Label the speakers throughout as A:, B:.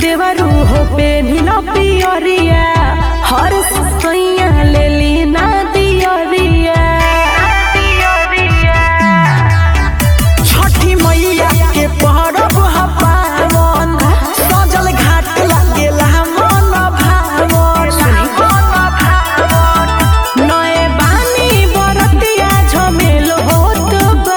A: देवरू हो पे नीला पियरिया हर सैया ले ली ना दियरिया
B: छठी मैया के परब ह पावन सजल घाट लागेला मन भावन
A: नए बानी बरतिया झमेल होत बा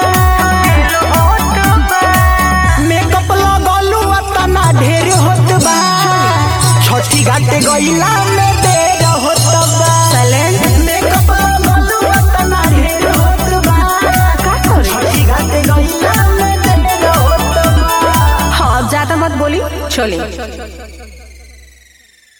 B: मेकअप लगलू तना ढेर होत बा छठी घाट गइला में देर होत बा मेकअप लगलू तना ढेर होत बा छठी घाट गइला में देर होत बा
A: हाँ ज्यादा मत बोली चले